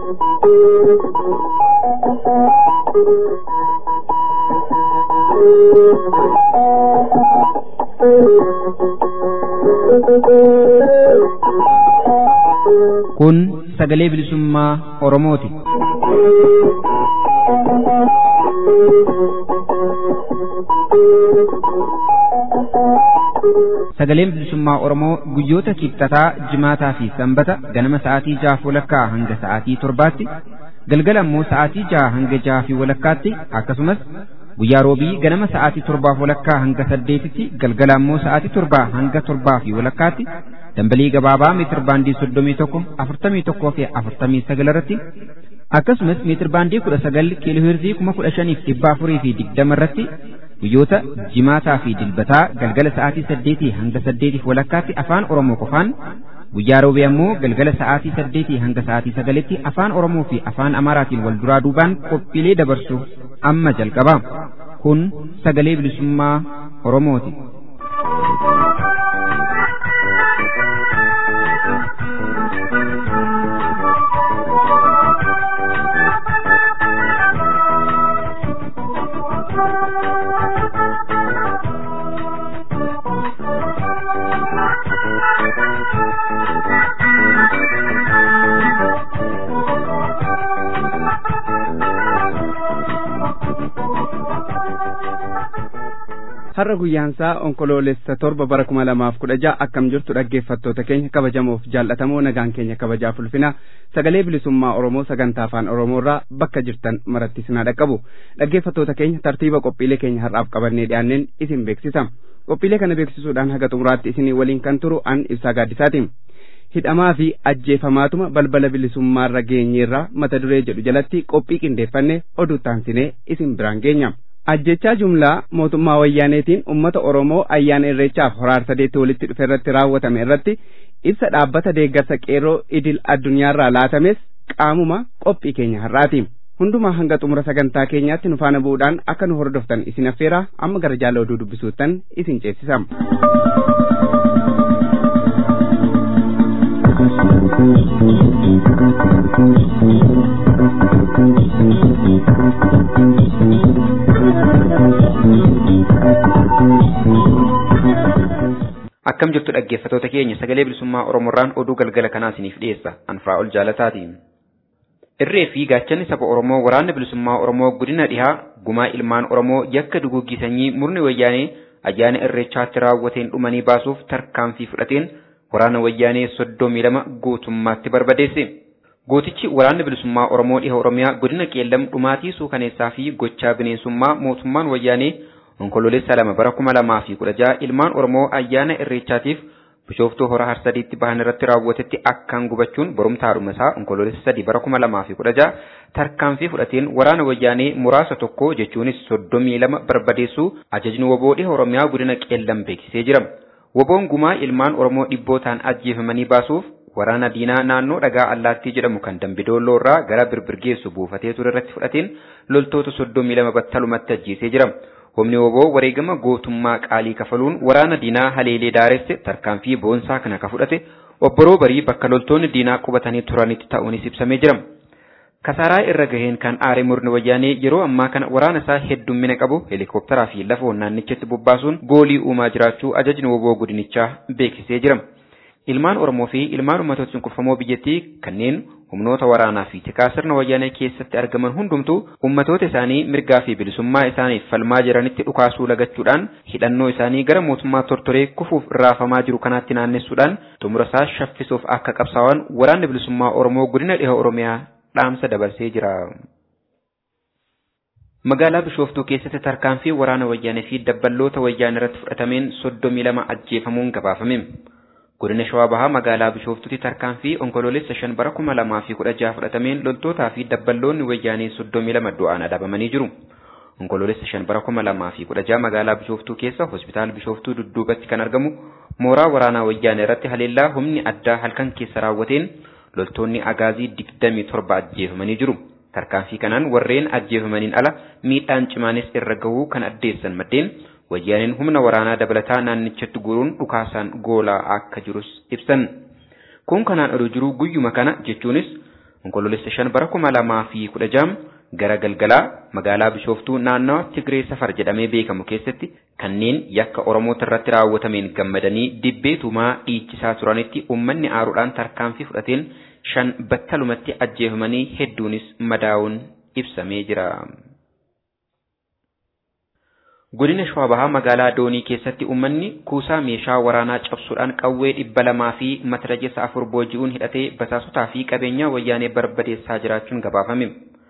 Kun sagalee bilisummaa Oromooti. Sagaleen bilisummaa Oromoo guyyoota kibxataa, jimaataa fi sanbata ganama sa'aatii jahaaf walakkaa hanga sa'aatii torbaatti, galgala immoo sa'aatii jaha hanga jaha fi walakkaatti akkasumas guyyaa roobii ganama sa'aatii torbaaf walakkaa hanga saddeetitti galgala immoo sa'aatii torbaa hanga torbaa fi walakkaatti dambalii gabaabaa meetir baandii soddomii tokko afurtamii tokkoo fi afurtamii sagal irratti akkasumas meetir baandii kudha sagal kiiloo heerzii kuma kudha shaniif dhibba afurii fi digdama irratti guyyoota jimaataa fi dilbataa galgala sa'aatii saddeetii hanga saddeetiif walakkaatti afaan oromoo qofaan guyyaa roobee ammoo galgala sa'aatii saddeetii hanga sa'aatii sagalitti afaan oromoo fi afaan amaaraatiin wal duraa duubaan qophiilee dabarsuuf amma jalqaba kun sagalee bilisummaa oromooti. har'a guyyaansaa onkoloolessa torba bara kuma lamaaf kudha ja'a akkam jirtu dhaggeeffattoota keenya kabajamoof jaallatamoo nagaan keenya kabajaaf ulfina sagalee bilisummaa oromoo sagantaa afaan oromoorraa bakka jirtan maratti sinaa dhaqqabu dhaggeeffattoota keenya tartiiba qophiilee keenya har'aaf qabannee dhiyaanneen isin beeksisa qophiilee kana beeksisuudhaan haga xumuraatti isinii waliin kan turu an ibsaa gaaddisaati hidhamaa fi ajjeefamaatuma balbala bilisummaarra geenyeerraa mata duree jedhu jalatti qophii qindeeffanne oduu taansinee isin biraan geenya. ajjechaa jumlaa mootummaa wayyaaneetiin ummata oromoo ayyaana irreechaaf horaar sadeetti walitti dhufe irratti raawwatame irratti ibsa dhaabbata deeggarsa qeerroo idil addunyaarraa laatames qaamuma qophii keenya har'aati hundumaa hanga xumura sagantaa keenyaatti nu faana bu'uudhaan akka nu hordoftan isin affeeraa amma gara jaala oduu dubbisuuttan isin ceesisa. Akkam jirtu dhaggeeffatoota keenya sagalee bilisummaa Oromoorraan oduu galgala kanaa isiniif dhiyeessa anfaa ol jaalataati. Irree fi gaachanni saba Oromoo waraanni bilisummaa Oromoo godina dhihaa gumaa ilmaan Oromoo yakka duguuggii sanyii murni wayyaanee ayyaana irreechaatti raawwateen dhumanii baasuuf tarkaanfii fudhateen waraana wayyaanee soddomii lama guutummaatti barbadeesse. Gootichi waraanni bilisummaa Oromoo dhiha Oromiyaa godina qeellam dhumaatii suukaneessaa fi gochaa bineensummaa mootummaan wayyaanee onkoloolessa lama bara kuma lamaa fi kudha jaha ilmaan Oromoo ayyaana irreechaatiif bishooftuu hora harsadiitti bahan irratti raawwatetti akkaan gubachuun borumtaadhuma isaa onkoloolessa sadii bara kuma lamaa fi kudha jaha tarkaanfii fudhateen waraana wayyaanee muraasa tokko jechuunis soddomii lama barbadeessuu ajajni woboo dhiha Oromiyaa godina qeellam beeksisee jira. Woboon gumaa ilmaan Oromoo dhibbootaan ajjeefamanii baasuuf waraana diinaa naannoo dhagaa allaattii jedhamu kan dambidoolloo irraa gara birbirgeessu buufatee ture irratti fudhateen loltoota soddomii lama battalumatti ajjeesee jira. Humni woboo wareegama gootummaa qaalii kafaluun waraana diinaa haleelee daaresse tarkaanfii boonsaa kana ka fudhate obboroo barii bakka loltoonni diinaa qubatanii turanitti ta'uunis ibsamee jira. Kasaaraa irra gaheen kan aare murni wayyaanee yeroo ammaa kana waraana isaa heddummina qabu helikoophtaraa fi lafa naannichatti bobbaasuun goolii uumaa jiraachuu ajajni woboo godinichaa beeksisee jira. Ilmaan Oromoo fi ilmaan uummatoota cunqurfamoo biyyattii kanneen humnoota waraanaa fi tikaa sirna wayyaanee keessatti argaman hundumtuu ummatoota isaanii mirgaa fi bilisummaa isaaniif falmaa jiranitti dhukaasuu lagachuudhaan hidhannoo isaanii gara mootummaa tortoree kufuuf raafamaa jiru kanaatti naannessuudhaan xumura isaa shaffisuuf akka qabsaa'an waraanni bilisummaa Oromoo godina dhiha Oromiyaa dhaamsa dabarsee jira. Magaalaa Bishooftuu keessatti tarkaanfii waraana wayyaanee fi dabballoota wayyaanee irratti fudhatameen soddomii lama ajjeefamuun gabaafame. Godina Shawaa Bahaa magaalaa Bishooftuutti tarkaanfii onkoloolessa shan bara kuma lamaa fi kudha jaha fudhatameen loltootaa fi dabballoonni wayyaanee soddomii lama du'aan adabamanii jiru. Onkoloolessa shan bara kuma lamaa fi kudha jaha magaalaa Bishooftuu keessa hospitaala Bishooftuu dudduubatti kan argamu mooraa waraanaa wayyaanee irratti haleellaa humni addaa halkan keessa raawwateen loltoonni agaazii digdamii torba ajjeefamanii jiru. Tarkaanfii kanaan warreen ajjeefamaniin ala miidhaan cimaanis irra gahuu kan addeessan maddeen wayyaaneen humna waraanaa dabalataa naannichatti guuruun dhukaasaan goolaa akka jirus ibsan. Kun kanaan oduu jiru guyyuma kana jechuunis onkoloolessa shan bara kuma lamaa fi kudha jaha gara galgalaa magaalaa Bishooftuu naannawa Tigree Safar jedhamee beekamu keessatti kanneen yakka Oromoota irratti raawwatameen gammadanii dibbee tumaa dhiichisaa turanitti uummanni aaruudhaan tarkaanfii fudhateen shan battalumatti ajjeefamanii hedduunis madaa'uun ibsamee jira. Godina Shawaa Bahaa magaalaa Doonii keessatti uummanni kuusaa meeshaa waraanaa cabsuudhaan qawwee dhibba lamaa fi matarajessa afur booji'uun hidhatee basaasotaa fi qabeenyaa wayyaanee barbadeessaa jiraachuun gabaafame.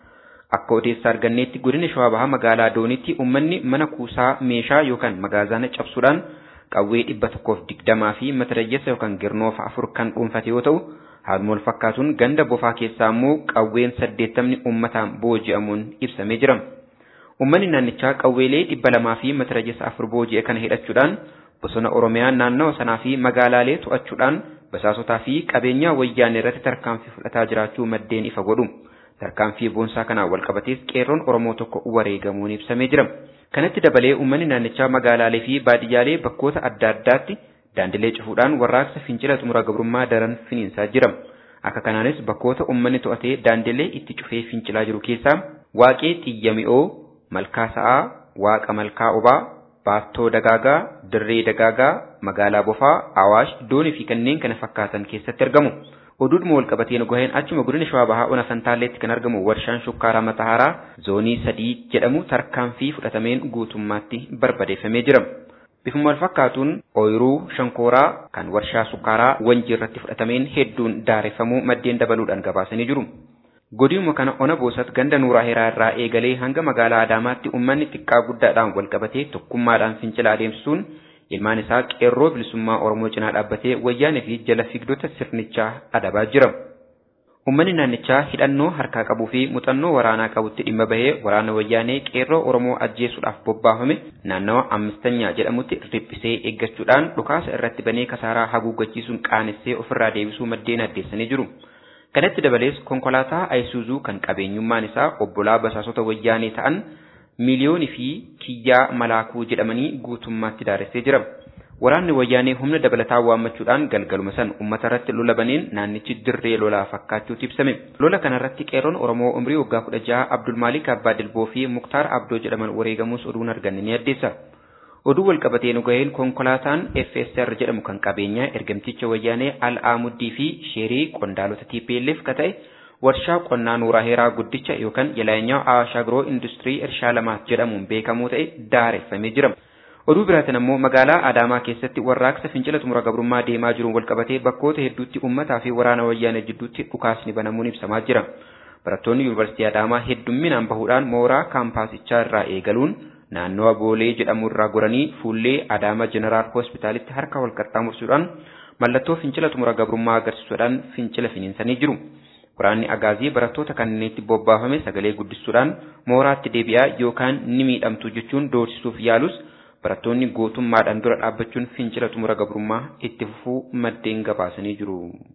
Akka odeessaa arganneetti godina Shawaa Bahaa magaalaa Dooniitti uummanni mana kuusaa meeshaa yookaan magaazaana cabsuudhaan qawwee dhibba tokkoof digdamaa fi matarajessa yookaan girnoofa afur kan dhuunfate yoo ta'u, haaluma wal fakkaatuun ganda bofaa keessaa immoo qawween saddeettamni uummataan booji'amuun ibsamee jira. Uummanni naannichaa qawweelee dhibba lamaa fi matarajessa afur booji'e kana hidhachuudhaan bosona Oromiyaa naannawa sanaa fi magaalaalee to'achuudhaan basaasotaa fi qabeenyaa wayyaanee irratti tarkaanfii fudhataa jiraachuu maddeen ifa godhu. Tarkaanfii boonsaa kanaan walqabatees qeerroon Oromoo tokko wareegamuun ibsamee jira. Kanatti dabalee uummanni naannichaa magaalaalee fi baadiyyaalee bakkoota adda addaatti daandilee cufuudhaan warraaqsa fincila xumura gabrummaa daran finiinsaa jira. Akka kanaanis bakkoota uummanni to'atee daandilee itti cufee fincilaa jiru keessaa waaqee xiyya mi'oo malkaa sa'aa, waaqa malkaa obaa, baattoo dagaagaa, dirree dagaagaa, magaalaa bofaa, awaash, doonii fi kanneen kana fakkaatan keessatti argamu. Oduudhuma wal qabateen gaheen achuma godina shawaa bahaa ona fantaalleetti kan argamu warshaan shukkaaraa matahaaraa zoonii sadii jedhamu tarkaanfii fudhatameen guutummaatti barbadeeffamee jira. Bifuma wal fakkaatuun ooyiruu shankooraa kan warshaa sukkaaraa wanjii irratti fudhatameen hedduun daareffamuu maddeen dabaluudhaan gabaasanii jiru. Godinuma kana ona boosat ganda nuuraa heeraa irraa eegalee hanga magaalaa Adaamaatti uummanni xiqqaa guddaadhaan wal qabatee tokkummaadhaan fincila adeemsisuun ilmaan isaa qeerroo bilisummaa Oromoo cinaa dhaabbatee wayyaanee fi jala fiigdota sirnichaa adabaa jira. Uummanni naannichaa hidhannoo harkaa qabuu fi muuxannoo waraanaa qabutti dhimma bahee waraana wayyaanee qeerroo Oromoo ajjeesuudhaaf bobbaafame naannawa ammistanyaa jedhamutti riphisee eeggachuudhaan dhukaasa irratti banee kasaaraa haguuggachiisuun qaanessee ofirraa deebisuu maddeen addeessanii jiru. Kanatti dabalees konkolaataa Ayisuuzuu kan qabeenyummaan isaa obbolaa basaasota wayyaanee ta'an miiliyoonii fi kiyyaa malaakuu jedhamanii guutummaatti daaressee jira. Waraanni wayyaanee humna dabalataa waammachuudhaan galgaluma san uummata irratti lola baneen naannichi dirree lolaa fakkaachuutu ibsame. Lola kanarratti qeerroon Oromoo umrii waggaa kudha jaha Abdulmaalik Abbaa Dilboo fi Muktaar Abdoo jedhaman wareegamuus oduun arganne ni addeessa. Oduu walqabatee nu gaheen konkolaataan FSR jedhamu kan qabeenyaa ergamticha wayyaanee Al-Amuddii fi Sheerii qondaalota TPLF ka ta'e warshaa qonnaa Nuuraa Heeraa guddicha yookaan Yelaanyaa Awaash Agroo Industirii Irshaa Lamaat jedhamuun beekamu ta'e daareffamee jira. Oduu biraatiin ammoo magaalaa Adaamaa keessatti warraaqsa fincila xumura gabrummaa deemaa jiruun walqabatee bakkoota hedduutti uummataa fi waraana wayyaanee jidduutti dhukaasni banamuun ibsamaa jira. Barattoonni Yuunivarsiitii Adaamaa heddumminaan bahuudhaan mooraa kaampaasichaa irraa eegaluun naannawa Boolee jedhamu irraa goranii fuullee Adaamaa Jeneraal Hospitaalitti harka wal qaxxaamursuudhaan mallattoo fincila xumura gabrummaa agarsiisuudhaan fincila finiinsanii jiru. Waraanni agaazii barattoota kanneenitti bobbaafame sagalee guddisuudhaan mooraatti deebi'aa yookaan ni miidhamtu jechuun doorsisuuf yaalus barattoonni gootummaadhaan dura dhaabbachuun fincila xumura gabrummaa itti fufuu maddeen gabaasanii jiru.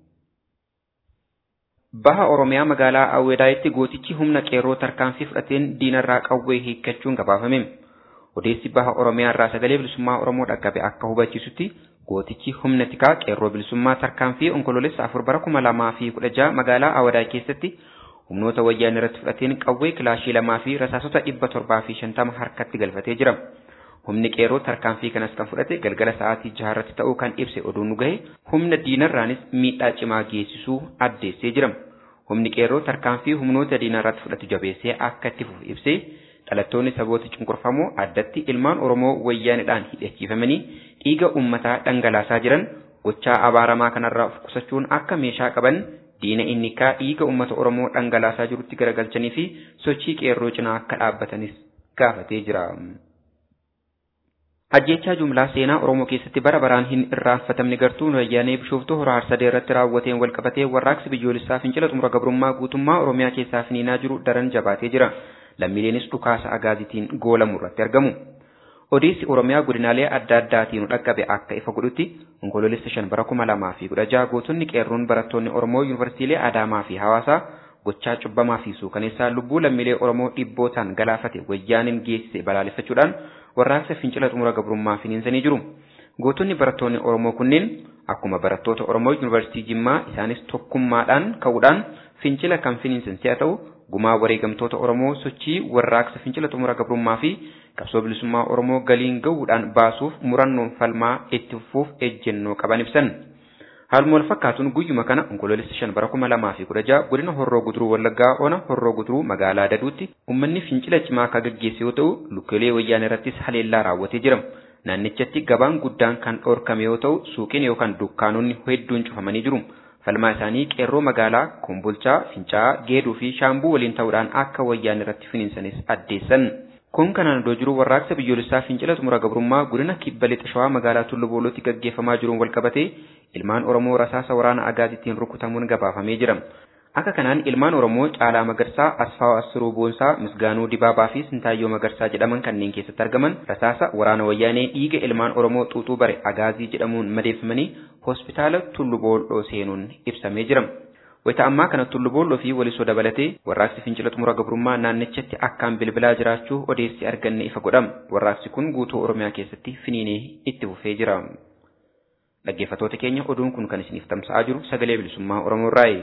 Baha Oromiyaa magaalaa Awweedaayitti gootichi humna qeerroo tarkaanfii fudhateen diinarraa qawwee hiikkachuun gabaafame. Odeessi baha Oromiyaa irraa sagalee bilisummaa Oromoo dhaqqabe akka hubachiisutti gootichi humna tikaa qeerroo bilisummaa tarkaanfii onkoloolessa afur bara kuma lamaa fi kudha jaha magaalaa Awweedaay keessatti humnoota wayyaanee irratti fudhateen qawwee kilaashii lamaa fi rasaasota dhibba torbaa fi shantama harkatti galfatee jira. Humni qeerroo tarkaanfii kanas kan fudhate galgala sa'aatii jaharratti ta'uu kan ibse oduun nu gahe humna diinarraanis miidhaa cimaa geessisuu addeessee jira. Humni qeerroo tarkaanfii humnoota diinarratti fudhatu jabeessee akka itti fufu ibsee dhalattoonni saboota cunqurfamoo addatti ilmaan Oromoo wayyaanidhaan hidhachiifamanii dhiiga uummataa dhangalaasaa jiran gochaa abaaramaa kanarraa of qusachuun akka meeshaa qaban diina inni kaa dhiiga uummata Oromoo dhangalaasaa jirutti garagalchanii fi sochii qeerroo cinaa akka dhaabbatanis gaafatee jira. Ajjechaa jumlaa seenaa Oromoo keessatti bara baraan hin irraanfatamne gartuun wayyaanee bishooftuu hora harsadee irratti raawwateen walqabatee warraaqsi biyyoolessaa fincila xumura gabrummaa guutummaa Oromiyaa keessaa finiinaa jiru daran jabaatee jira. Lammiileenis dhukaasa agaazitiin goolamu irratti argamu. Odeessi Oromiyaa godinaalee adda addaatiin dhaqqabe akka ifa godhutti onkoloolessa shan bara kuma lamaa fi kudha jaha gootonni qeerroon barattoonni Oromoo yuunivarsiitii Adaamaa fi Hawaasaa gochaa cubbamaa fi suukaneessaa lubbuu lammiilee Oromoo dhibbootaan galaafate wayyaaniin geessise balaaleffachuudhaan warraaqsa fincila xumura gabrummaa finiinsanii jiru. Gootonni barattoonni Oromoo kunneen akkuma barattoota Oromoo Yuunivarsiitii Jimmaa isaanis tokkummaadhaan ka'uudhaan fincila kan finiinsan si'a ta'u gumaa wareegamtoota Oromoo sochii warraaqsa fincila xumura gabrummaa fi qabsoo bilisummaa Oromoo galiin gahuudhaan baasuuf murannoon falmaa itti fufuuf ejjennoo qaban ibsan. Haaluma wal fakkaatuun guyyuma kana onkoloolessa shan bara kuma lamaa fi kudha jaha godina Horroo Guduruu Wallaggaa Ona Horroo Guduruu magaalaa Daduutti uummanni fincila cimaa akka gaggeesse yoo ta'u lukkeelee wayyaanee irrattis haleellaa raawwatee jira. Naannichatti gabaan guddaan kan dhorkame yoo ta'u suuqiin yookaan dukkaanonni hedduun cufamanii jiru. Falmaa isaanii qeerroo magaalaa Kombolchaa, Fincaa'aa, Geeduu fi Shaambuu waliin ta'uudhaan akka wayyaanee irratti finiinsanis addeessan. Kun kanaan iddoo jiru warraaqsa biyyoolessaa fincila xumura gabrummaa godina kibba lixa shawaa magaalaa Tulluu Boolootti gaggeeffamaa jiruun walqabatee ilmaan Oromoo rasaasa waraana agaaziitiin rukutamuun gabaafamee jira. Akka kanaan ilmaan Oromoo Caalaa Magarsaa, Asfaaw Assiruu Boonsaa, Misgaanuu Dibaabaa fi Sintaayyoo Magarsaa jedhaman kanneen keessatti argaman rasaasa waraana wayyaanee dhiiga ilmaan Oromoo xuuxuu bare agaazii jedhamuun madeeffamanii hospitaala Tulluu Booloo seenuun ibsamee jira. Wayita ammaa kana Tulluu Booloo fi walisoo dabalatee warraaqsi fincila xumura gabrummaa naannichatti akkaan bilbilaa jiraachuu odeessi arganne ifa godhama. Warraaqsi kun guutuu Oromiyaa keessatti finiinee itti fufee jira. Dhaggeeffattoota keenya oduun kun kan isiniif tamsa'aa jiru sagalee bilisummaa Oromoo irraayi.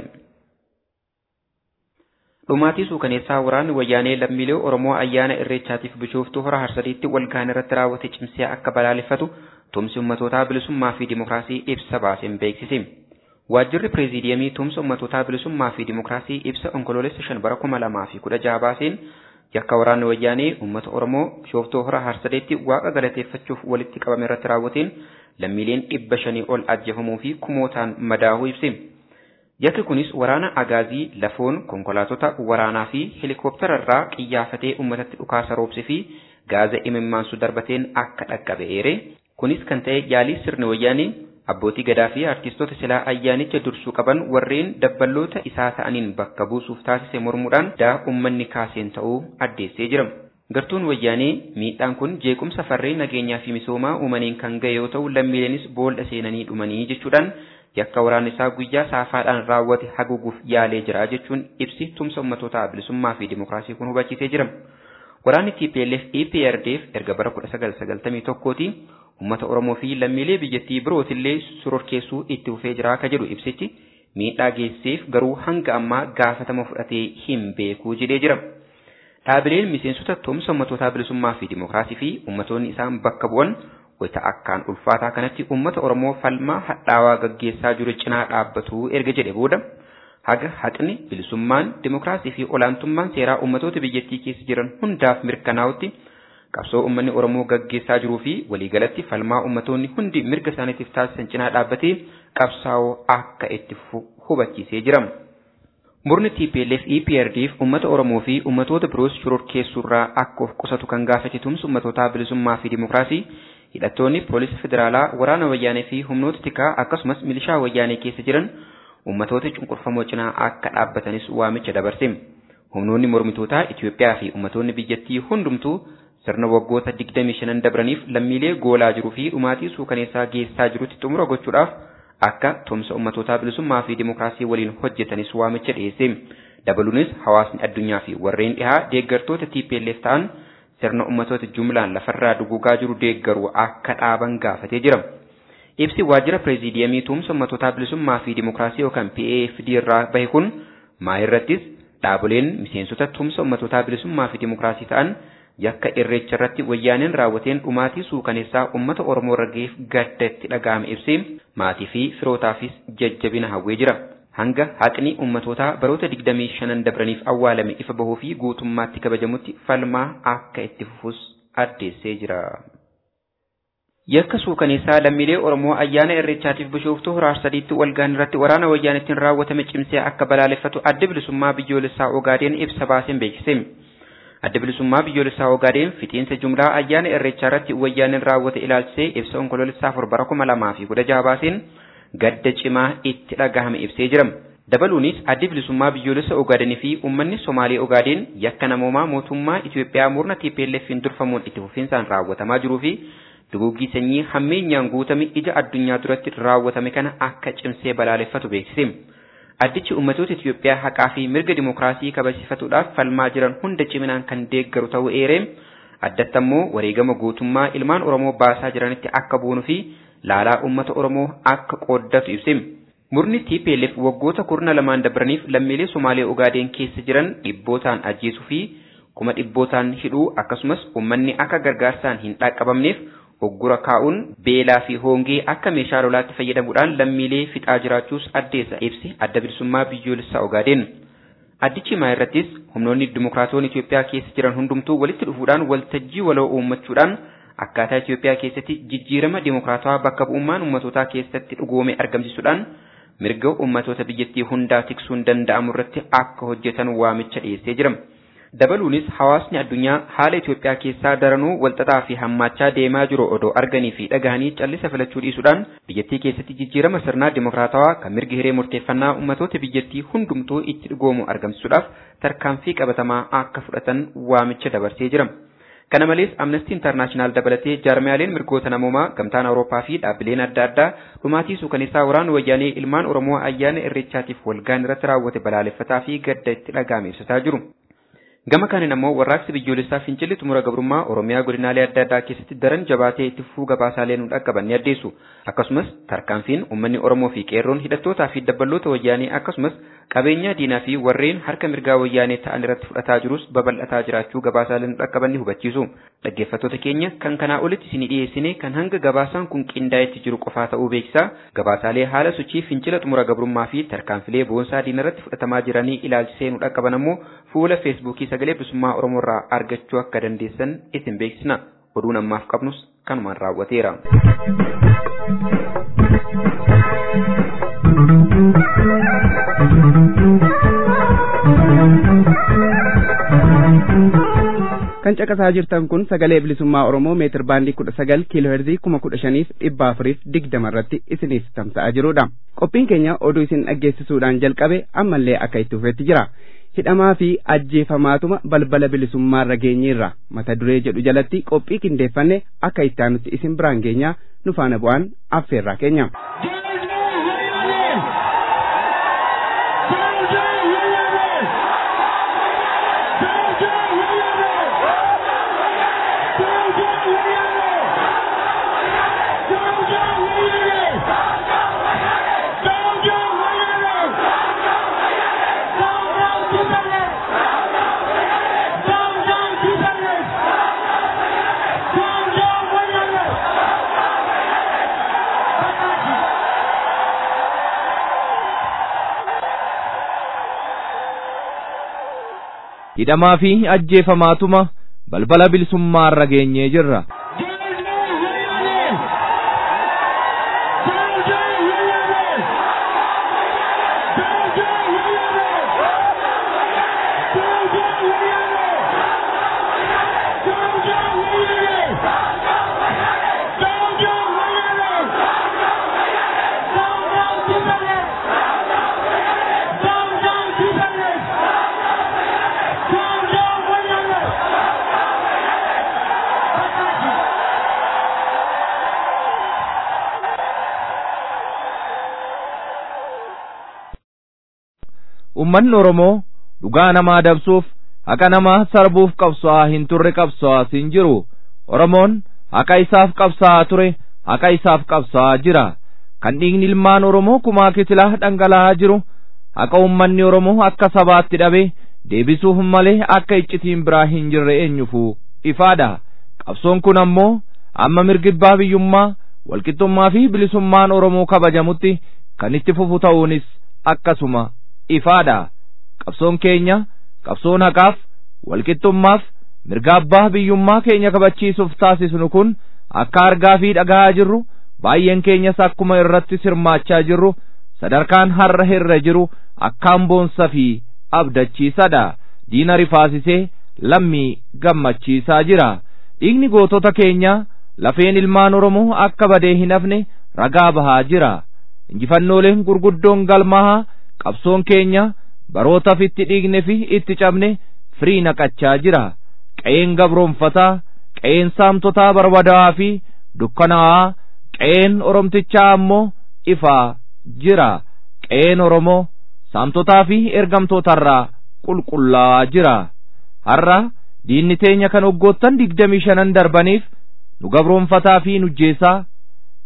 Dhumaatii suukaneessaa waraanni wayyaanee lammiilee Oromoo ayyaana irreechaatiif bishooftuu hora harsadiitti walgaan irratti raawwate cimsee akka balaaleffatu tumsi ummatootaa bilisummaa fi dimokiraasii ibsa baaseen beeksise. Waajjirri pireeziidiyamii tumsa ummatootaa bilisummaa fi dimokiraasii ibsa onkoloolessa shan bara kuma lamaa fi kudha jaha baaseen yakka waraanni wayyaanee uummata Oromoo bishooftuu hora harsadeetti waaqa galateeffachuuf walitti qabame irratti raawwateen lammiileen dhibba shanii ol ajjeefamuu fi kumootaan madaahuu ibse. Yakki kunis waraana agaazii lafoon konkolaatota waraanaa fi helikooптara irraa qiyyaafatee uummatatti dhukaasa roobse fi gaaza imimmaansu darbateen akka dhaqqabe eere. Kunis kan ta'e yaalii sirni wayyaanee abbootii gadaa fi artistoota silaa ayyaanicha dursuu qaban warreen dabballoota isaa ta'aniin bakka buusuuf taasise mormuudhaan daa uummanni kaaseen ta'uu addeessee jira. Gartuun wayyaanee miidhaan kun jeequmsa farreen nageenyaa fi misoomaa uumaniin kan ga'e yoo ta'u lammiileenis boolla seenanii dhumanii jechuudhaan yakka waraana isaa guyyaa saafaadhaan raawwate haguuguuf yaalee jira jechuun ibsi tumsa ummatoota bilisummaa fi dimokiraasii kun hubachiisee jira. Waraanni TPLF EPRDF erga bara 1991tti ummata Oromoo fi lammiilee biyyattii birootillee sororkeessuu itti fufee jira akka jedhu ibsichi miidhaa geesseef garuu hanga ammaa gaafatama fudhatee hin beeku jedhee jira. Dhaabileen miseensota tumsa ummatootaa bilisummaa fi dimokiraasii fi ummatoonni isaan bakka bu'an wayita akkaan ulfaataa kanatti ummata Oromoo falmaa hadhaawaa gaggeessaa jiru cinaa dhaabbatu erga jedhe booda haga haqni bilisummaan dimokiraasii fi olaantummaan seeraa ummatoota biyyattii keessa jiran hundaaf mirkanaa'utti qabsoo ummanni Oromoo gaggeessaa jiruu fi waliigalatti falmaa ummatoonni hundi mirga isaaniitiif taasisan cinaa dhaabbatee qabsaa'oo akka itti hubachiisee jira. Murni TPLF EPRDF uummata Oromoo fi uummatoota biroos shororkeessuurraa akka of qusatu kan gaafate tumsa uummatootaa bilisummaa fi dimokiraasii hidhattoonni poolisa federaalaa waraana wayyaanee fi humnoota tikaa akkasumas milishaa wayyaanee keessa jiran uummatoota cunqurfamoo cinaa akka dhaabbatanis waamicha dabarse. Humnoonni mormitootaa Itoophiyaa fi ummatoonni biyyattii hundumtuu sirna waggoota 25 dabraniif lammiilee goolaa jiruu fi dhumaatii suukaneessaa geessaa jirutti xumura gochuudhaaf akka tumsa ummatootaa bilisummaa fi dimokiraasii waliin hojjetanis waamicha dhiyeesse. Dabaluunis hawaasni addunyaa fi warreen dhihaa deeggartoota TPLF ta'an sirna ummatoota jumlaan lafarraa duguugaa jiru deeggaru akka dhaaban gaafatee jira. Ibsi waajjira pireeziidiyamii tumsa ummatootaa bilisummaa fi dimokiraasii yookaan PAFD irraa bahe kun maayirrattis dhaaboleen miseensota tumsa ummatootaa bilisummaa fi dimokiraasii ta'an yakka irreecha irratti wayyaaneen raawwateen dhumaatii suukaneessaa ummata Oromoo irra ga'eef gadda itti dhaga'ame ibsee maatii fi firootaafis jajjabina hawwee jira. Hanga haqni ummatootaa baroota 25 dabraniif awwaalame ifa bahuu fi guutummaatti kabajamutti falmaa akka itti fufus addeessee jira. Yakka suukaneessaa lammiilee Oromoo ayyaana irreechaatiif bishooftuu hora sadiitti walgaan irratti waraana wayyaanettiin raawwatame cimsee akka balaaleffatu adda bilisummaa biyyoolessaa Ogaadeen ibsa baaseen beeksise. Adda bilisummaa biyyoolessaa Ogaadeen fixiinsa jumlaa ayyaana irreechaa irratti wayyaaneen raawwate ilaalchisee ibsa onkoloolessaa afur bara kuma lamaa fi kudha jaha baaseen gadda cimaa itti dhagahame ibsee jira. Dabaluunis addi bilisummaa biyyoolessa Ogaadeenii fi uummanni Somaalee Ogaadeen yakka namoomaa mootummaa Itoophiyaa murna TPLF'n durfamuun itti fufinsaan raawwatamaa jiruu fi duguggii sanyii hammeenyaan guutame ija addunyaa duratti raawwatame kana akka cimsee balaaleffatu beeksise. Addichi uummatoota Itoophiyaa haqaa fi mirga dimokiraasii kabachiifatuudhaaf falmaa jiran hunda ciminaan kan deeggaru ta'uu eeree addatti ammoo wareegama guutummaa ilmaan Oromoo baasaa jiranitti akka buunuu fi laalaa uummata Oromoo akka qooddatu ibse. Murni TPLF waggoota kurna lamaan dabraniif lammiilee Somaalee Ogaadeen keessa jiran dhibbootaan ajjeesuu fi kuma dhibbootaan hidhuu akkasumas uummanni akka gargaarsaan hin dhaqqabamneef hoggura kaa'uun beelaa fi hoongee akka meeshaa lolaatti fayyadamuudhaan lammiilee fixaa jiraachuus addeessa ibsi adda bilisummaa biyyoolessaa Ogaadeen. Addichi maa irrattis humnoonni dimokiraatonni Itoophiyaa keessa jiran hundumtuu walitti dhufuudhaan waltajjii waloo uummachuudhaan akkaataa Itoophiyaa keessatti jijjiirama dimokiraatawaa bakka bu'ummaan uummatootaa keessatti dhugoome argamsiisuudhaan mirga uummatoota biyyattii hundaa tiksuun danda'amu irratti akka hojjetan waamicha dhiyeessee jira. Dabaluunis hawaasni addunyaa haala Itoophiyaa keessaa daranuu walxaxaa fi hammaachaa deemaa jiru odoo arganii fi dhagahanii callisa filachuu dhiisuudhaan biyyattii keessatti jijjiirama sirnaa dimokiraatawaa kan mirgi hiree murteeffannaa uummatoota biyyattii hundumtuu itti dhugoomu argamsiisuudhaaf tarkaanfii qabatamaa akka fudhatan waamicha dabarsee jira. Kana malees Amnesty International dabalatee jaarmiyaaleen mirgoota namoomaa gamtaan Awurooppaa fi dhaabbileen adda addaa dhumaatii suukaneessaa waraana wayyaanee ilmaan Oromoo ayyaana irreechaatiif walgaan irratti raawwate balaaleffataa fi gadda itti dhaga'ame ibsataa jiru. Gama kanaan ammoo warraaqsi biyyoolessaa fincilli xumura gabrummaa Oromiyaa godinaalee adda addaa keessatti daran jabaatee itti fufuu gabaasaalee nu dhaqqaban ni addeessu. Akkasumas tarkaanfiin uummanni Oromoo fi qeerroon hidhattootaa fi dabballoota wayyaanee akkasumas qabeenya diinaa fi warreen harka mirgaa wayyaanee ta'an irratti fudhataa jirus babal'ataa jiraachuu gabaasaalee nu dhaqqaban ni hubachiisu. Dhaggeeffattoota keenya kan kanaa olitti isinii dhiyeessine kan hanga gabaasaan kun qindaa'etti jiru qofaa ta'uu beeksisaa gabaasaalee haala sochii fincila xumura gabrummaa fi tarkaanfilee boonsaa diina irratti fudhatamaa jiranii ilaalchisee nu dhaqqaban ammoo fuula feesbuukii sagalee bilisummaa Oromoo irraa argachuu akka dandeessan isin beeksisna. Oduun ammaaf qabnus kanumaan raawwateera. kan caqasaa jirtan kun sagalee bilisummaa oromoo meetir baandii kudha sagal kiiloo heerzii kuma kudha shaniif dhibba afuriif digdama irratti isiniif tamsa'aa jirudha qophiin keenya oduu isin dhaggeessisuudhaan jalqabe ammallee akka itti fufetti jira hidhamaa fi ajjeefamaatuma balbala bilisummaarra geenyeerra mata duree jedhu jalatti qophii qindeeffanne akka itti aanutti isin biraan geenyaa nu faana bu'aan affeerraa keenya. hidhamaa fi ajjeefamaatuma balbala bilisummaarra geenyee jirra. ummanni Oromoo dhugaa namaa dabsuuf haqa namaa sarbuuf qabsaa'aa hin turre qabsaa'aas hin jiru Oromoon haqa isaaf qabsaa'aa ture haqa isaaf qabsaa'aa jira kan dhiigni ilmaan Oromoo kumaa kitilaa dhangala'aa jiru haqa ummanni Oromoo akka sabaatti dhabe deebisuuf malee akka iccitiin biraa hin jirre eenyufuu ifaadha qabsoon kun ammoo amma mirgibbaa biyyummaa walqixxummaa fi bilisummaan Oromoo kabajamutti kan itti fufu ta'uunis akkasuma ifaadha qabsoon keenya qabsoon haqaaf walqixxummaaf mirga abbaa biyyummaa keenya kabachiisuuf taasisnu kun akka argaa fi dhaga'aa jirru baay'een keenyas akkuma irratti sirmaachaa jirru sadarkaan har'a irra jiru akkaan boonsa fi abdachiisadha diina rifaasisee lammii gammachiisaa jira dhiigni gootota keenyaa lafeen ilmaan oromoo akka badee hin hafne ragaa bahaa jira injifannooleen gurguddoon galmahaa qabsoon keenya barootaaf itti dhiigne fi itti cabne firii naqachaa jira qe'een gabroonfataa qe'een saamtotaa barbadaa'aa fi dukkanaa'aa qe'een oromtichaa ammoo ifaa jira qe'een oromoo saamtotaa fi ergamtootarraa qulqullaa'aa jira har'a diinni teenya kan waggoottan digdamii shanan darbaniif nu gabroonfataa fi nujjeessaa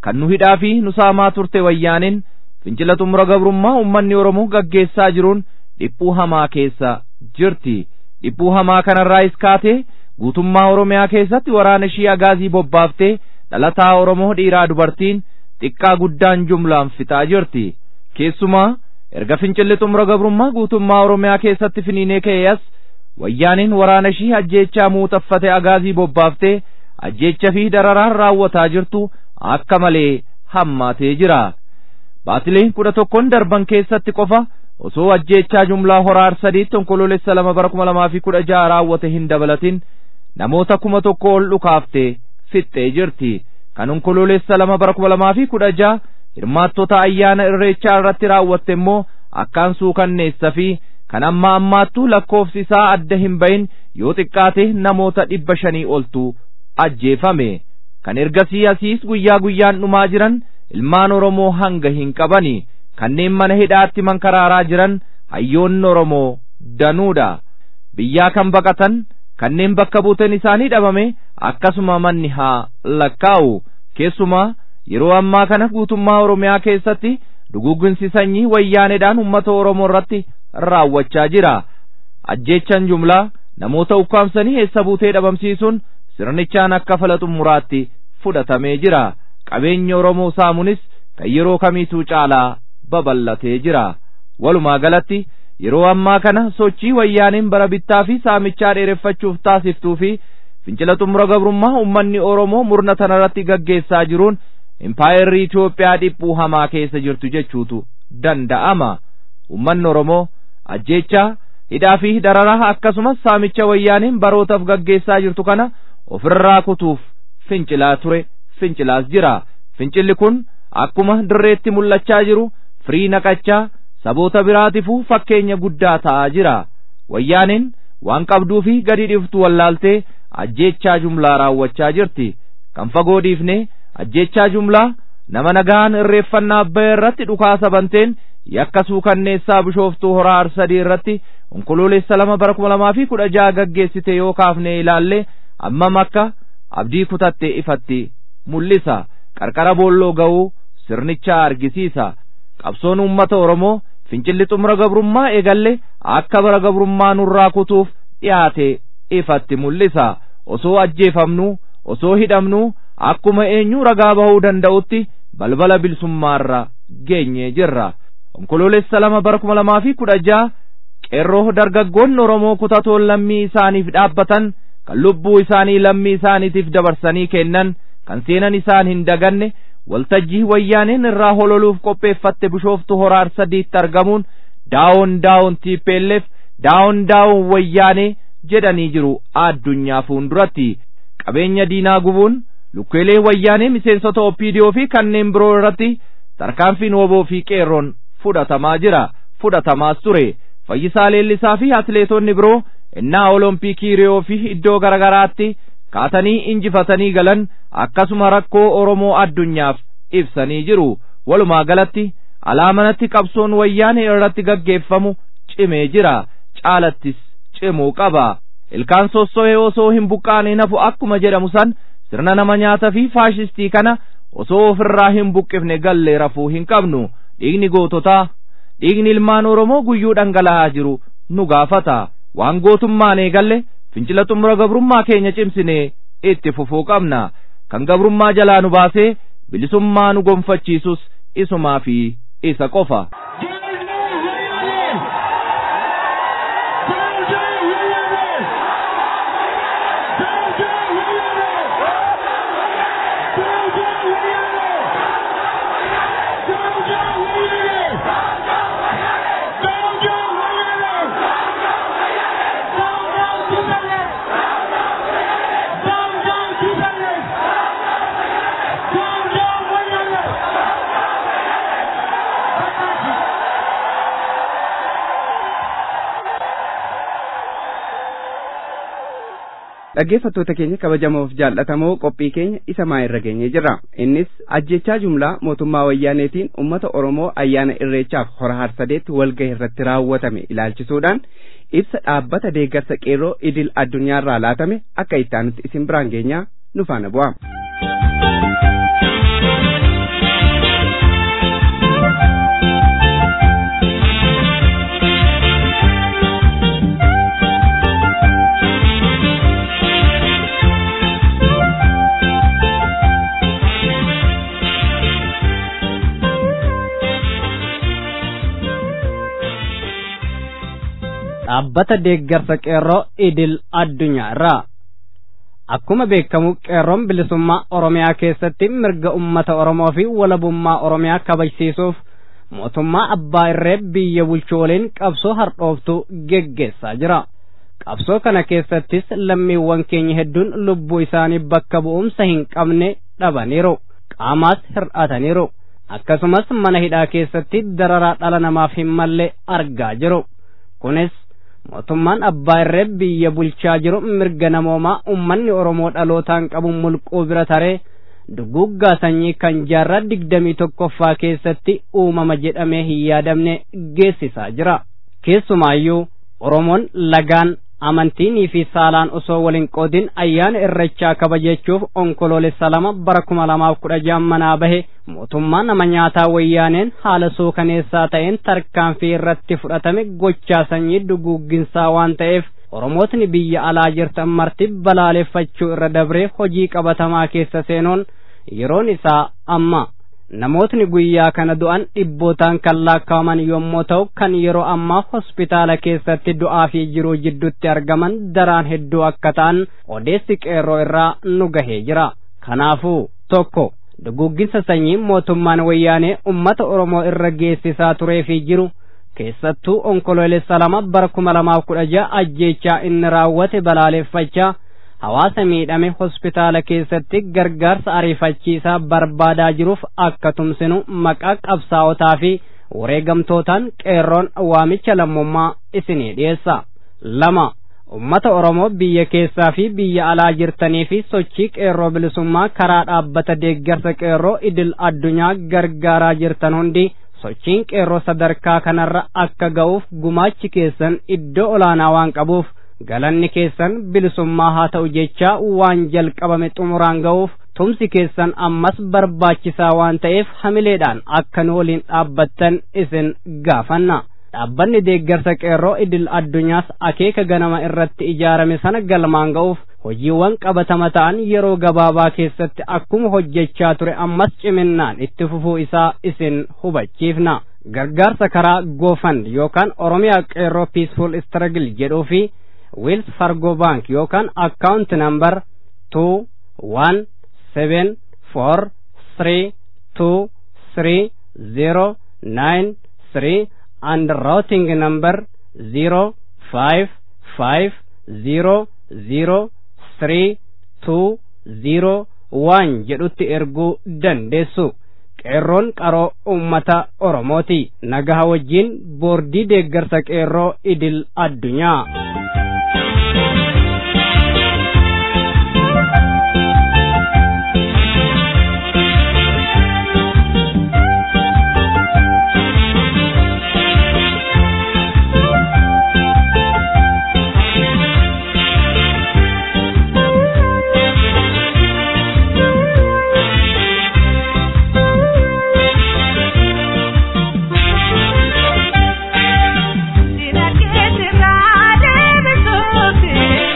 kan nu hidhaa fi nu saamaa turte wayyaaniin fincila xumura gabrummaa ummanni oromoo gaggeessaa jiruun dhiphuu hamaa keessa jirti dhiphuu hamaa kanarraayis kaatee guutummaa oromiyaa keessatti waraana ishii agaazii bobbaaftee dhalataa oromoo dhiiraa dubartiin xiqqaa guddaan jumlaan fixaa jirti keessumaa erga fincilli xumura gabrummaa guutummaa oromiyaa keessatti finiinee ka'ee as wayyaaniin waraana ishii ajjeechaa muuxaffate agaazii bobbaaftee ajjeecha fi dararaan raawwataa jirtu akka malee hammaatee jira baatilee kudha tokkoon darban keessatti qofa osoo ajjeechaa jumlaa horaar sadiitti onkoloolessa lama bara kuma lamaa fi kudha jaha raawwate hin dabalatin namoota kuma tokko ol dhukaaftee fixxee jirti kan onkoloolessa lama bara kuma lamaa fi kudha jaha hirmaattota ayyaana irreechaa irratti raawwatte immoo akkaan suukanneessa fi kan amma ammaattuu lakkoofsi isaa adda hin bahin yoo xiqqaate namoota dhibba shanii oltu ajjeefame kan ergasii asiis guyyaa guyyaan dhumaa jiran ilmaan oromoo hanga hin qabani kanneen mana hidhaatti mankaraaraa jiran hayyoonni oromoo danuudha biyyaa kan baqatan kanneen bakka buuteen isaanii dhabame akkasuma manni haa lakkaa'u keessumaa yeroo ammaa kana guutummaa oromiyaa keessatti duguugginsi sanyii wayyaaneedhaan ummata oromoo irratti raawwachaa jira ajjeechan jumlaa namoota ukkaamsanii eessa buutee dhabamsiisuun sirnichaan akka fala xumuraatti fudhatamee jira qabeenya oromoo saamunis kan yeroo kamiituu caalaa babal'atee jira walumaa galatti yeroo ammaa kana sochii wayyaaniin bara bittaa fi saamichaa dheereffachuuf taasiftuu fi fincila xumura gabrummaa ummanni oromoo murna tanarratti gaggeessaa jiruun impaayerri Itoophiyaa dhiphuu hamaa keessa jirtu jechuutu danda'ama ummanni oromoo ajjeechaa hidhaa fi dararaa akkasumas saamicha wayyaaniin barootaaf gaggeessaa jirtu kana ofirraa kutuuf fincilaa ture fincilaas jira fincilli kun akkuma dirreetti mul'achaa jiru firii naqachaa saboota biraatiifuu fakkeenya guddaa ta'aa jira wayyaaniin waan qabduu fi gadi dhiftu wallaaltee ajjeechaa jumlaa raawwachaa jirti kan fagoo dhiifnee ajjeechaa jumlaa nama nagaan irreeffannaa abbaa irratti dhukaasa banteen yakka suukanneessaa bishooftuu horaa arsadii irratti onkoloolessa lama bara kuma lamaa fi kudha jaha gaggeessite yoo kaafne ilaalle ammam akka abdii kutatte ifatti mul'isa qarqara boolloo ga'uu sirnicha argisiisa qabsoon uummata oromoo fincilli xumura gabrummaa eegalle akka bara gabrummaa nurraa kutuuf dhiyaate ifatti mul'isa osoo ajjeefamnuu osoo hidhamnuu akkuma eenyuu ragaa bahuu danda'utti balbala bilisummaarra geenyee jirra onkoloolessa lama bara kuma lamaa fi kudha jaha qeerroo dargaggoonni oromoo kutatoon lammii isaaniif dhaabbatan kan lubbuu isaanii lammii isaaniitiif dabarsanii kennan kan seenan isaan hin daganne waltajjii wayyaaneen irraa hololuuf qopheeffatte bishooftu horaar sadiitti argamuun daawon daawon tiippeelleef daawon daawon wayyaanee jedhanii jiru addunyaa fuulduratti qabeenya diinaa gubuun lukkeelee wayyaanee miseensota oppiidiyoo fi kanneen biroo irratti tarkaanfiin woboo fi qeerroon fudhatamaa jira fudhatamaas ture fayyisaa leellisaa fi atleetonni biroo innaa olompikii riyoo fi iddoo garagaraatti kaatanii injifatanii galan akkasuma rakkoo oromoo addunyaaf ibsanii jiru walumaa galatti alaamanatti qabsoon wayyaanee irratti gaggeeffamu cimee jira caalattis cimuu qaba ilkaan sosso'ee osoo hin buqqaane nafu akkuma jedhamu san sirna nama nyaata fi faashistii kana osoo ofirraa hin buqqifne gallee rafuu hin qabnu dhiigni goototaa dhiigni ilmaan oromoo guyyuu dhangala'aa jiru nu gaafata waan gootummaan eegalle fincila xumura gabrummaa keenya cimsinee itti fufuu qabna kan gabrummaa jalaa nu baasee bilisummaa nu gonfachiisus isumaa fi isa qofa. dhaggeeffattoota keenya kabajamoof jaallatamoo qophii keenya isa maa irra geenye jirra innis ajjechaa jumlaa mootummaa wayyaaneetiin ummata oromoo ayyaana irreechaaf hora harsadeetti walgahii irratti raawwatame ilaalchisuudhaan ibsa dhaabbata deeggarsa qeerroo idil addunyaarraa laatame akka ittaanutti isin biraan geenyaa nu faana bu'a. dhaabbata deeggarsa qeerroo idil addunyaa irraa akkuma beekamu qeerroon bilisummaa oromiyaa keessatti mirga ummata oromoo fi walabummaa oromiyaa kabajsiisuuf mootummaa abbaa irree biyya bulchuu waliin qabsoo hardhooftuu geggeessaa jira qabsoo kana keessattis lammiiwwan keenya hedduun lubbuu isaanii bakka bu'umsa hin qabne dhabaniiru qaamaas hir'ataniiru akkasumas mana hidhaa keessatti dararaa dhala namaaf hin malle argaa jiru kunis mootummaan abbaa irree biyya bulchaa jiru mirga namoomaa ummanni oromoo dhalootaan qabu mulquu bira taree duguggaa sanyii kan jaarraa digdamii tokkoffaa keessatti uumama jedhamee hin yaadamne geessisaa jira keessumaayyuu oromoon lagaan amantiinii fi saalaan osoo waliin qoodin ayyaana irrechaa kabajachuuf onkoloolessa lama bara kuma lamaaf kudha jahan manaa bahe mootummaa nama nyaataa wayyaaneen haala suukaneessaa ta'een tarkaanfii irratti fudhatame gochaa sanyii duguugginsaa waan ta'eef oromootni biyya alaa jirtan marti balaaleffachuu irra dabree hojii qabatamaa keessa seenuun yeroon isaa amma namootni guyyaa kana du'an dhibbootaan kan lakkaa'aman yommuu ta'u kan yeroo ammaa hospitaala keessatti du'aa fi jiruu jidduutti argaman daraan hedduu akka ta'an odeessi qeerroo irraa nu gahee jira kanaafuu tokko duguugginsa sanyii mootummaan wayyaanee ummata oromoo irra geessisaa turee fi jiru keessattuu onkoloolessa lama bara kuma lamaaf kudha ja'a ajjeechaa inni raawwate balaaleffachaa hawaasa miidhame hospitaala keessatti gargaarsa ariifachiisaa barbaadaa jiruuf akka tumsinu maqaa qabsaa'otaa fi wareegamtootaan qeerroon waamicha lammummaa isinii dhiyeessa lama ummata oromoo biyya keessaa fi biyya alaa jirtanii fi sochii qeerroo bilisummaa karaa dhaabbata deeggarsa qeerroo idil addunyaa gargaaraa jirtan hundi sochiin qeerroo sadarkaa kanarra akka ga'uuf gumaachi keessan iddoo olaanaa waan qabuuf galanni keessan bilisummaa haa ta'u jechaa waan jalqabame xumuraan ga'uuf tumsi keessan ammas barbaachisaa waan ta'eef hamileedhaan akka nu waliin dhaabbattan isin gaafanna dhaabbanni deeggarsa qeerroo idil addunyaas akeeka ganama irratti ijaarame sana galmaan ga'uuf hojiiwwan qabatama ta'an yeroo gabaabaa keessatti akkuma hojjechaa ture ammas ciminnaan itti fufuu isaa isin hubachiifna gargaarsa karaa goofand yookaan oromiyaa qeerroo piisful struggle jedhuu fi wiils fargo bank yookaan account number two one seven four three two three zero nine three and routing number zero five five zero zero three two zero one jedhutti erguu dandeessu qeerroon qaroo ummata oromooti nagaha wajjiin boordii deeggarsa qeerroo idil addunyaa Sina que te va de besos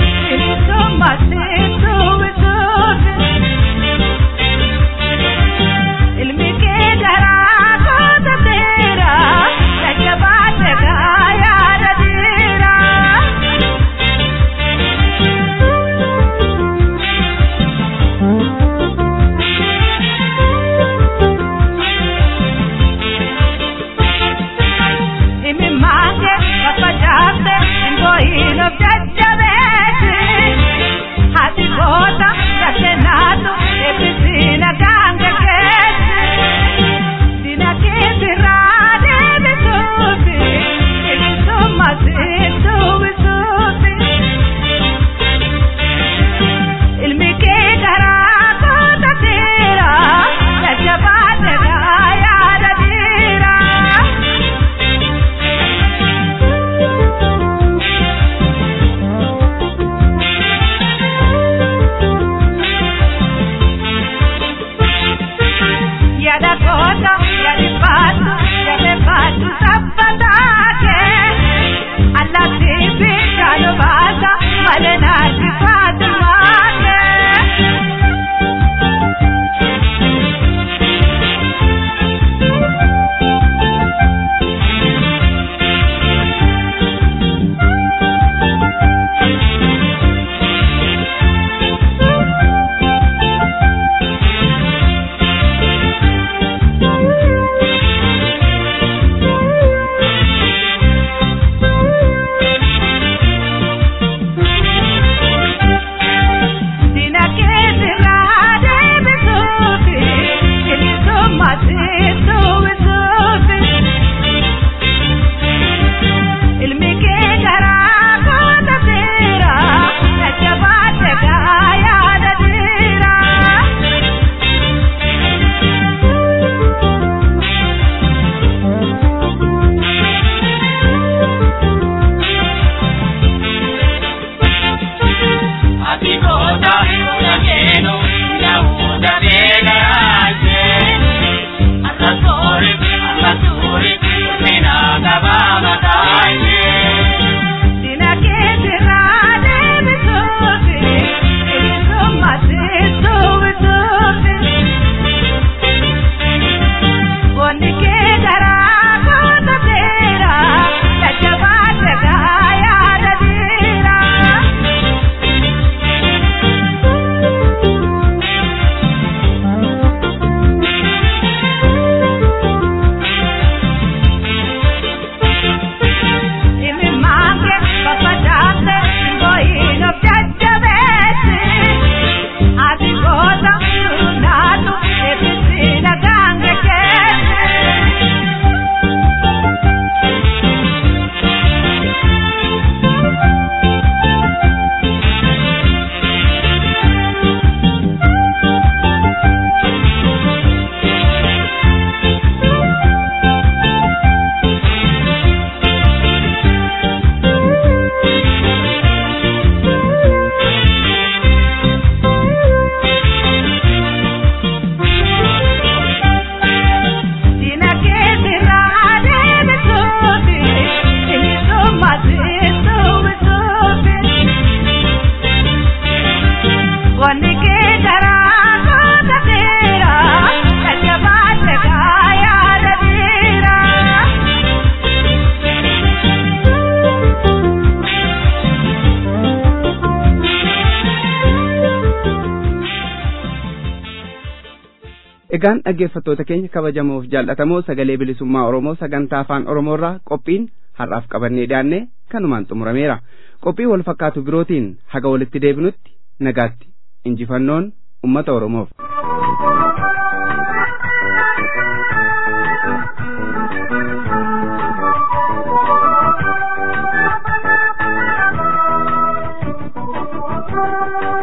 Egaan dhaggeeffattoota keenya kabajamoof jaallatamoo sagalee bilisummaa Oromoo sagantaa afaan Oromoorraa qophiin har'aaf qabannee dhiyaanne kanumaan xumurameera. Qophii wal fakkaatu birootiin haga walitti deebinutti nagaatti injifannoon uummata Oromoof. Thank you.